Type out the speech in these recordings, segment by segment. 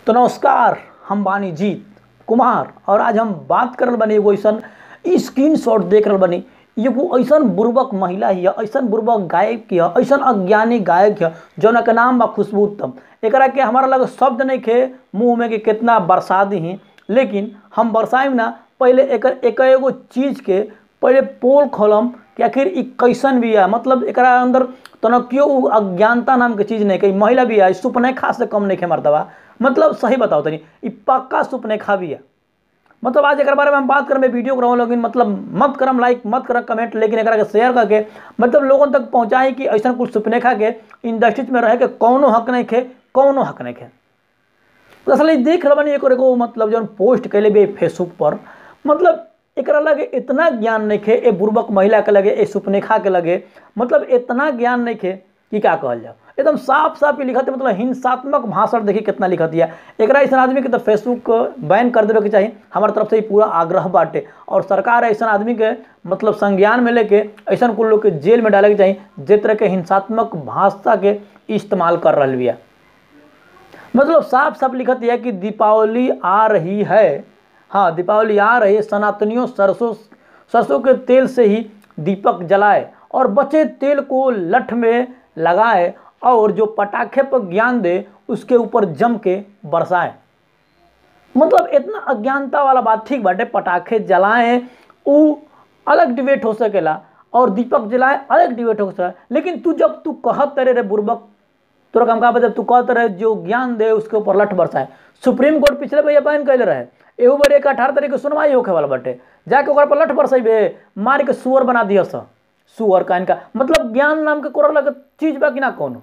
तो नमस्कार हम बानी जीत कुमार और आज हम बात करल बनी एगो ऐसन स्क्रीन शॉट देख रहल बनी एगो ऐसन बुर्बक महिला हिय ऐसन बुर्बक गायक हिय ऐसन अज्ञानी गायक हिय जौना के नाम बा खुशबू उत्तम एकरा के हमारा लगे शब्द नहीं खे मुंह में कि कितना बरसा दी लेकिन हम बरसाइम ना पहले एकर एक एगो चीज़ के पहले पोल खोलम कि आखिर ई कैसन भी है मतलब एकरा अंदर तनकियो उ अज्ञानता नाम के चीज़ नहीं कि महिला भी है सुपनेखा से कम नहीं खे मर्दबा मतलब सही बताओ तनी ई पक्का सुपनेखा भी है मतलब आज एक बारे में हम बात करें वीडियो कराऊँ लेकिन मतलब मत करम लाइक मत करम कमेंट लेकिन एक शेयर करके मतलब लोगों तक पहुँचाई कि ऐसा कुछ सुपनेखा के इंडस्ट्रीज में रहे के कौनो हक नहीं खे कौनो हक नहीं खे तो असल देख रहा बनी एक एगो मतलब जौन पोस्ट कैले भी फेसबुक पर मतलब एक लगे इतना ज्ञान नहीं खे ए बुर्बक महिला के लगे ए सुपनेखा के लगे मतलब इतना ज्ञान नहीं खे कि क्या कहल जाओ एकदम साफ साफ ही लिखत है मतलब हिंसात्मक भाषण देखिए कितना लिखत है एक ऐसा आदमी के तो फेसबुक बैन कर देवे के चाहिए हमारे तरफ से ही पूरा आग्रह बाटे और सरकार ऐसा आदमी के मतलब संज्ञान में लेके ऐसा कुल लोग के जेल में डाले के चाहिए जे तरह के हिंसात्मक भाषा के इस्तेमाल कर रहा बिया मतलब साफ साफ लिखत है कि दीपावली आ रही है हाँ दीपावली आ रही है सनातनियों सरसों सरसों के तेल से ही दीपक जलाए और बचे तेल को लठ में लगाए और जो पटाखे पर ज्ञान दे उसके ऊपर जम के बरसाए मतलब इतना अज्ञानता वाला बात ठीक बाटे पटाखे जलाएं उ अलग डिबेट हो सकेला और दीपक जलाए अलग डिबेट हो सकेला लेकिन तू जब तू कहत रहे रे बुर्बक तोरा काम का जब तू कहत रहे जो ज्ञान दे उसके ऊपर लठ बरसाए सुप्रीम कोर्ट पिछले भैया बैन कैले रहे एहू बार एक अठारह तारीख के सुनवाई होखे वाला बाटे जाके ओकरा पर लठ बरसेबे मार के सुअर बना दिया सा सुअर का इनका मतलब ज्ञान नाम के कोरा लगे चीज बा कि ना कोनो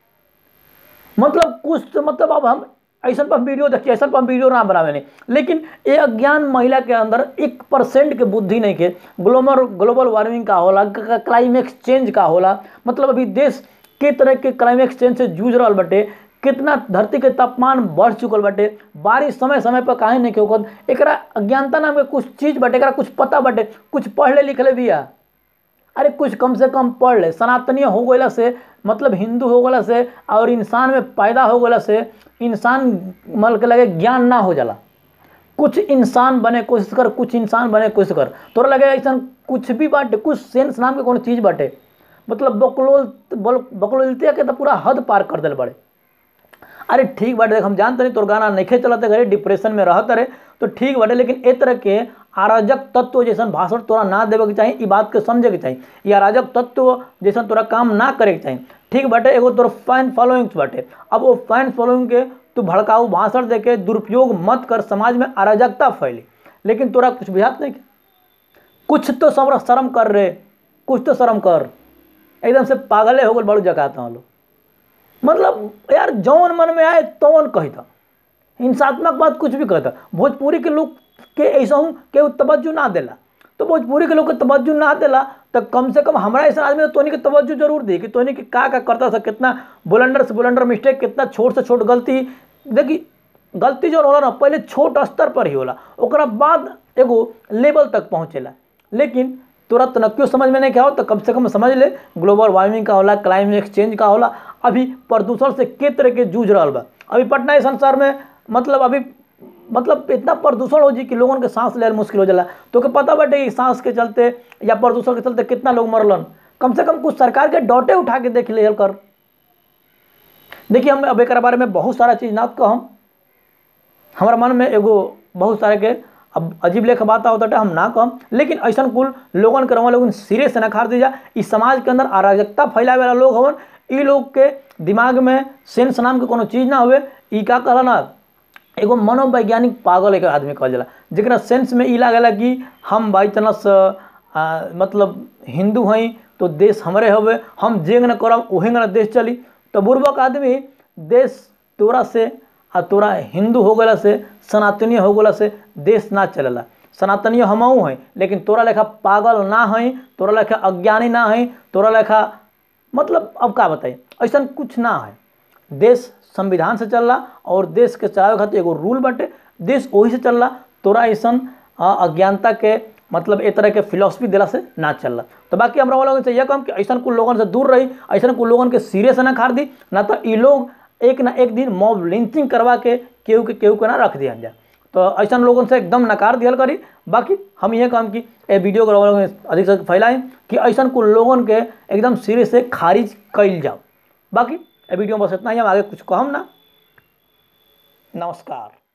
मतलब कुछ तो मतलब अब हम ऐसा पर वीडियो देखिए ऐसा पर वीडियो ना बनावे नहीं लेकिन ये अज्ञान महिला के अंदर एक परसेंट के बुद्धि नहीं के ग्लोबल ग्लोबल वार्मिंग का होला क्लाइमेक्स चेंज का होला मतलब अभी देश के तरह के क्लाइमेक्स चेंज से जूझ रहा बटे कितना धरती के तापमान बढ़ चुकल बाटे बारिश समय समय पर काहे नहीं के एकरा अज्ञानता नाम के कुछ चीज बाटे एकरा कुछ पता बाटे कुछ पढ़ले लिखले बिया अरे कुछ कम से कम पढ़ ले सनातनीय हो गला से मतलब हिंदू हो गला से और इंसान में पैदा हो गला से इंसान मल के लगे ज्ञान ना हो जाला कुछ इंसान बने कोशिश कर कुछ इंसान बने कोशिश कर तोरा लगे ऐसा कुछ भी बाटे कुछ सेंस नाम के कोनो चीज़ बाटे मतलब बकलोल बकलोलतिया के तो पूरा हद पार कर दिल बड़े अरे ठीक बाटे देख हम जानते नहीं तोर गाना नहीं चलते घरे डिप्रेशन में रहते रहे तो ठीक बाटे लेकिन ए तरह के अराजक तत्व जैसा भाषण तोरा ना देवे के चाहिए ई बात के समझे के चाहिए ये अराजक तत्व जैसा तोरा काम ना करे के चाहिए ठीक बाटे एगो तोर फैन फॉलोइंग बाटे अब वो फैन फॉलोइंग के तू भड़काऊ भाषण दे के दुरुपयोग मत कर समाज में अराजकता फैली लेकिन तोरा कुछ बुझात नहीं कुछ तो सब शर्म कर रहे कुछ तो शर्म कर एकदम से पागले हो गए बड़ू जगाता हूँ लोग मतलब यार जौन मन में आए तौन कहता हिंसात्मक बात कुछ भी कहता भोजपुरी के लोग के ऐसा हूँ के तवज्जो ना देला तो भोजपुरी के लोग के तवज्जो ना देला तो कम से कम हमारा ऐसा आदमी तो तोनी के तवज्जो जरूर दी कि तोनी के का का करता था कितना बुलंडर से बुलंडर मिस्टेक कितना छोट से छोट गलती देखी गलती जो होला ना पहले छोट स्तर पर ही होला ओकरा बाद एगो लेवल तक पहुँचेला लेकिन तुरंत न क्यों समझ में नहीं क्या हो तो कम से कम समझ ले ग्लोबल वार्मिंग का होला क्लाइमेट चेंज का होला अभी प्रदूषण से के तरह के जूझ रहा बा अभी पटना संसार में मतलब अभी मतलब इतना प्रदूषण हो जी कि लोगों के सांस लेना मुश्किल हो जाला तो के पता बाटे कि सांस के चलते या प्रदूषण के चलते कितना लोग मरलन कम से कम कुछ सरकार के डॉटे उठा के देख ले कर देखिए हम अब एक बारे में बहुत सारा चीज़ ना कहम हमारा मन में एगो बहुत सारे के अब अजीब लेख बात होता हम ना कहम लेकिन ऐसा कुल लोगन के रवा लोगन सिरे से नखार दी जा इस समाज के अंदर अराजकता फैलावे वाला लोग हवन ई लोग के दिमाग में सेंस नाम के कोनो चीज़ ना हुए ई का कहला ना एगो मनोवैज्ञानिक पागल एक आदमी कहल जाला जरा सेंस में ई लागेला कि हम बाई चांस मतलब हिंदू हई तो देश हमरे हवे हम जेंग न करब ओहेंग न देश चली तो बुर्बक आदमी देश तोरा से आ तोरा हिंदू हो गला से सनातनीय हो गला से देश ना चलेला सनातनीय हमहू हैं लेकिन तोरा लेखा पागल ना हैं तोरा लेखा अज्ञानी ना हैं तोरा लेखा मतलब अब का बताई ऐसा कुछ ना है देश संविधान से चल रहा और देश के चलावे खातिर एगो रूल बाटे देश वही से चल रहा तोरा ऐसा अज्ञानता के मतलब ए तरह के फिलोसफी दिला से ना चल रहा तो बाकी हमरा लोगन से यह कम कि ऐसा कुछ लोगन से दूर रही ऐसा कुछ लोगन के सिरे से ना खार दी ना तो ये लोग एक ना एक दिन मॉब लिंचिंग करवा के केहू के केहू के ना रख दिया जाए तो ऐसा लोगों से एकदम नकार दियल करी बाकी हम ये काम की ए वीडियो को लोगों में अधिक से अधिक फैलाएं कि ऐसा कुल लोगन के एकदम सिरे से खारिज कइल जाओ बाकी ए वीडियो में बस इतना ही हम आगे कुछ कहम ना नमस्कार